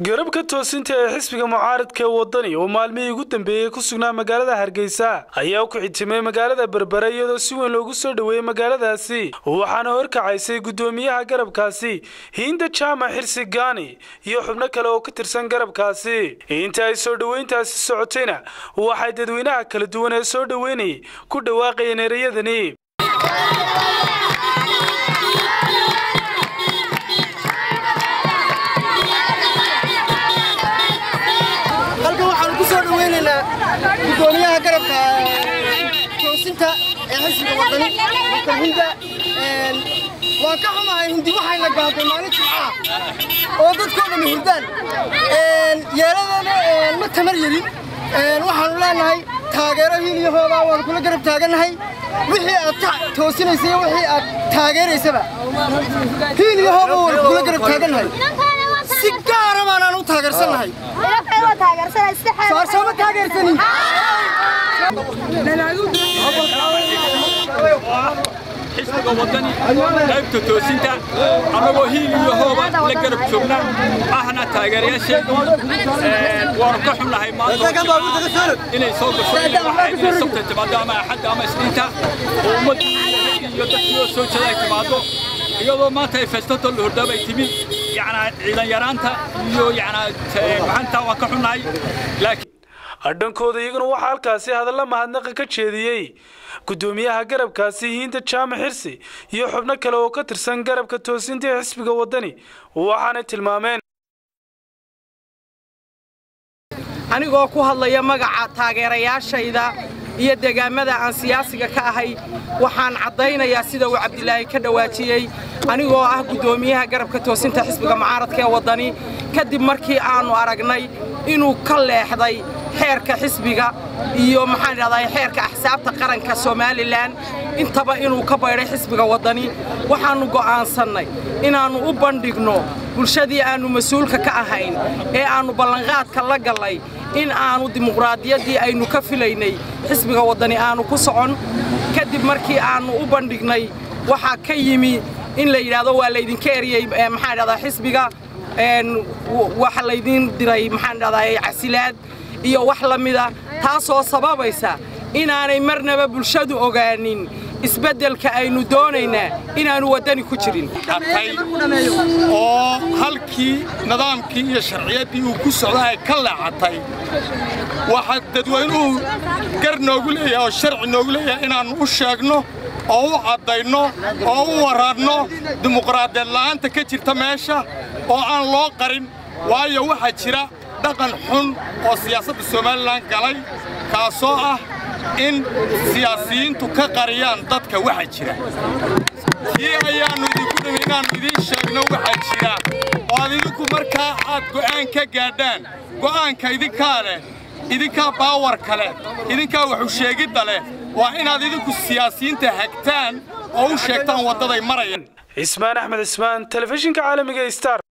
garabka toosinta ee xisbiga mucaaradka ee wadani oo maalmihii ugu dambeeyey ku sugnaa magaalada hargeysa ayaa ku xitimay magaalada berbere iyadoo si weyn loogu soo dhoweeyey magaaladaasi waxaana horkacaysay guddoomiyaha garabkaasi hiinda jaamac xirsi gaani iyo xubno kale oo ka tirsan garabkaasi inta ay soo dhoweyntaasi socotayna waxay dadweynaha kala duwan ee soo dhoweynayay ku dhawaaqayeen ereyadani halkan waxaanu ku soo dhaweynaynaa guddoomiyaha garabka toosinta ee xisbiga wadani dr hinda waan ka xumahay hindi waxayna gaabtay maalin jimcaha oo dadkoo dhammi hurdaan yeeladana ma tamar yerin waxaanu leenahay taageero hiil iyo hoobaa waanu kula garab taagannahay wixii aad toosinaysa iyo wixii aad taageeraysaba hiil iyo hooba waanu kula garab taagannahay si gaara baanaan u taageersannahay soorsooma taageersanin xisbiga wadani qaybta toosinta annagoo hiil iyo hooba la garab joogna ahna taageerayaasheedu waanu ka xunnahay maanta inay soo gasho inay sabta timaado ama axadda ama isniinta oo ummaddii iyo dadkii oo soo jeeda ay timaado iyadoo maanta ay feestato la hordaaba ay timid yacnaa ciidan yaraanta iyo yacnaa maxanta waan ka xunnahay laakiin adhankooda iyaguna waxaa halkaasi hadalla mahadnaqa ka jeediyey guddoomiyaha garabkaasi hiinda jaamac xirsi iyo xubno kale oo ka tirsan garabka toosinta ee xisbiga wadani waxaanay tilmaameen anigoo ku hadlaya magaca taageerayaashayda iyo deegaamada aan siyaasiga ka ahay waxaan caddaynayaa sida uu cabdilaahi ka dhawaajiyey anigoo ah guddoomiyaha garabka toosinta xisbiga mucaaradka ee waddani kadib markii aannu aragnay inuu ka leexday xeerka xisbiga iyo maxaan idhahdaa xeerka axsaabta qaranka somalilan intaba inuu ka baydhay xisbiga waddani waxaannu go'aansannay inaannu u bandhigno bulshadii aannu mas-uulka ka ahayn ee aannu ballanqaadka la gallay in aannu dimuqraadiyaddii aynu ka filaynay xisbiga waddani aannu ku socon kadib markii aannu u bandhignay waxaa ka yimi in la yidhaahdo waa laydinka eriyey maxaan idhahdaa xisbiga waxa laydiin diray maxaan idhahdaa casilaad iyo wax la mida taasoo sababaysa inaanay marnaba bulshadu ogaanin isbeddelka aynu doonaynaa inaannu waddani ku jirin oo halkii nidaamkii iyo sharciyaddii uu ku socda ay ka leexatay waxaa dadweynuhu gar noogu leeyahay oo sharci noogu leeyahay inaannu u sheegno oo u caddayno oo u warranno dimuqraadiyad la'aanta ka jirta meesha oo aan loo qarin waayo waxaa jira dhaqan xun oo siyaasadda somalilan galay kaasoo ah in siyaasiyiintu ka qariyaan dadka waxa jira kii ayaannu idinku dhimi inaannu idiin sheegno waxa jira oo aad idinku markaa aad go'aan ka gaadhaan go'aanka idinkaa leh idinkaa baawarka leh idinkaa waxu sheegidda leh waa inaad idinku siyaasiyiinta hagtaan oo u sheegtaan waddaday marayaan cismaan axmed cismaan telefishinka caalamiga star